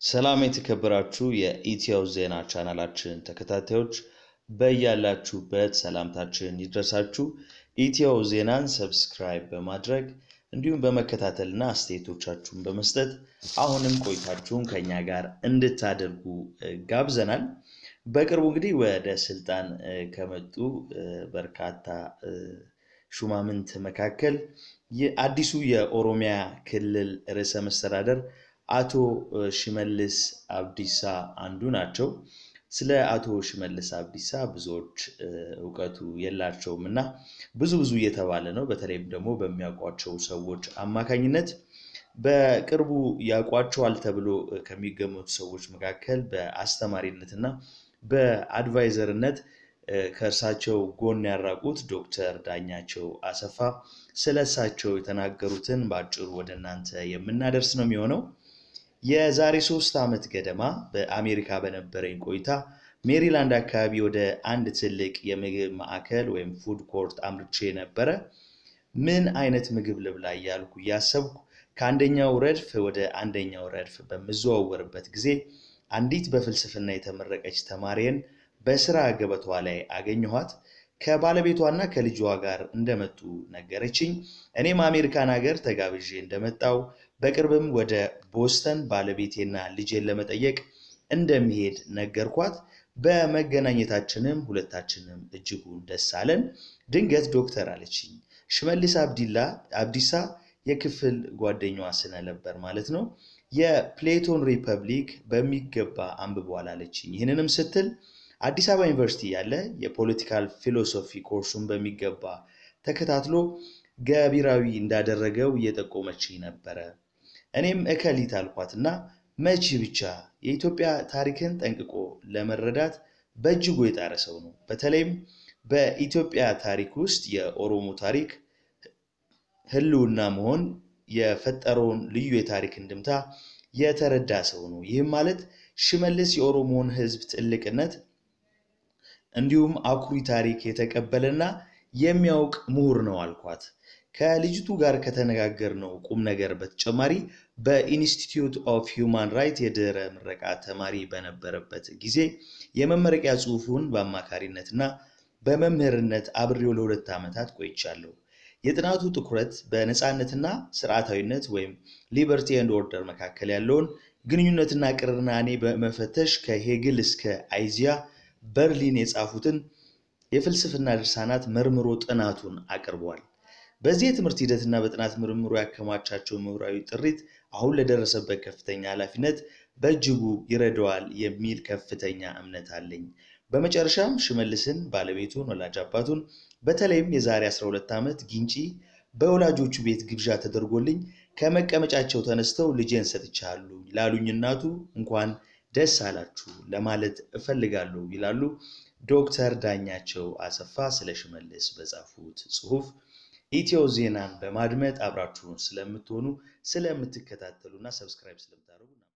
ሰላም የተከበራችሁ የኢትዮ ዜና ቻናላችን ተከታታዮች በያላችሁበት ሰላምታችን ይድረሳችሁ። ኢትዮ ዜናን ሰብስክራይብ በማድረግ እንዲሁም በመከታተልና አስተያየቶቻችሁን በመስጠት አሁንም ቆይታችሁን ከኛ ጋር እንድታደርጉ ጋብዘናል። በቅርቡ እንግዲህ ወደ ስልጣን ከመጡ በርካታ ሹማምንት መካከል አዲሱ የኦሮሚያ ክልል ርዕሰ መስተዳደር አቶ ሽመልስ አብዲሳ አንዱ ናቸው። ስለ አቶ ሽመልስ አብዲሳ ብዙዎች እውቀቱ የላቸውም እና ብዙ ብዙ እየተባለ ነው። በተለይም ደግሞ በሚያውቋቸው ሰዎች አማካኝነት በቅርቡ ያውቋቸዋል ተብሎ ከሚገመቱ ሰዎች መካከል በአስተማሪነት እና በአድቫይዘርነት ከእርሳቸው ጎን ያራቁት ዶክተር ዳኛቸው አሰፋ ስለ እሳቸው የተናገሩትን በአጭሩ ወደ እናንተ የምናደርስ ነው የሚሆነው። የዛሬ ሶስት ዓመት ገደማ በአሜሪካ በነበረኝ ቆይታ ሜሪላንድ አካባቢ ወደ አንድ ትልቅ የምግብ ማዕከል ወይም ፉድ ኮርት አምርቼ ነበረ። ምን አይነት ምግብ ልብላ እያልኩ እያሰብኩ ከአንደኛው ረድፍ ወደ አንደኛው ረድፍ በምዘዋወርበት ጊዜ አንዲት በፍልስፍና የተመረቀች ተማሪን በስራ ገበቷ ላይ አገኘኋት። ከባለቤቷና ከልጇ ጋር እንደመጡ ነገረችኝ። እኔም አሜሪካን ሀገር ተጋብዤ እንደመጣው በቅርብም ወደ ቦስተን ባለቤቴና ልጄን ለመጠየቅ እንደሚሄድ ነገርኳት። በመገናኘታችንም ሁለታችንም እጅጉን ደስ አለን። ድንገት ዶክተር አለችኝ፣ ሽመልስ አብዲላ አብዲሳ የክፍል ጓደኛዋ ስለነበር ማለት ነው የፕሌቶን ሪፐብሊክ በሚገባ አንብቧል አለችኝ። ይህንንም ስትል አዲስ አበባ ዩኒቨርሲቲ ያለ የፖለቲካል ፊሎሶፊ ኮርሱን በሚገባ ተከታትሎ ገቢራዊ እንዳደረገው እየጠቆመችኝ ነበረ። እኔም እከሊት አልኳትና መቺ ብቻ የኢትዮጵያ ታሪክን ጠንቅቆ ለመረዳት በእጅጉ የጣረ ሰው ነው። በተለይም በኢትዮጵያ ታሪክ ውስጥ የኦሮሞ ታሪክ ሕልውና መሆን የፈጠረውን ልዩ የታሪክ እንድምታ የተረዳ ሰው ነው። ይህም ማለት ሽመልስ የኦሮሞን ሕዝብ ትልቅነት እንዲሁም አኩሪ ታሪክ የተቀበለና የሚያውቅ ምሁር ነው አልኳት። ከልጅቱ ጋር ከተነጋገርነው ቁም ነገር በተጨማሪ በኢንስቲትዩት ኦፍ ሂውማን ራይት የድህረ ምረቃ ተማሪ በነበረበት ጊዜ የመመረቂያ ጽሑፉን በአማካሪነትና በመምህርነት አብሬው ለሁለት ዓመታት ቆይቻለሁ። የጥናቱ ትኩረት በነፃነትና ስርዓታዊነት ወይም ሊበርቲ ኤንድ ኦርደር መካከል ያለውን ግንኙነትና ቅርናኔ በመፈተሽ ከሄግል እስከ አይዚያ በርሊን የጻፉትን የፍልስፍና ድርሳናት መርምሮ ጥናቱን አቅርቧል። በዚህ የትምህርት ሂደትና በጥናት ምርምሮ ያከማቻቸው ምሁራዊ ጥሪት አሁን ለደረሰበት ከፍተኛ ኃላፊነት በእጅጉ ይረዳዋል የሚል ከፍተኛ እምነት አለኝ። በመጨረሻም ሽመልስን፣ ባለቤቱን፣ ወላጅ አባቱን በተለይም የዛሬ 12 ዓመት ጊንጪ በወላጆቹ ቤት ግብዣ ተደርጎልኝ ከመቀመጫቸው ተነስተው ልጄን ሰጥቻለሁ ላሉኝ እናቱ እንኳን ደስ አላችሁ ለማለት እፈልጋለሁ ይላሉ ዶክተር ዳኛቸው አሰፋ ስለ ሽመልስ በጻፉት ጽሑፍ። ኢትዮ ዜናን በማድመጥ አብራችሁን ስለምትሆኑ ስለምትከታተሉና ሰብስክራይብ ስለምታደርጉ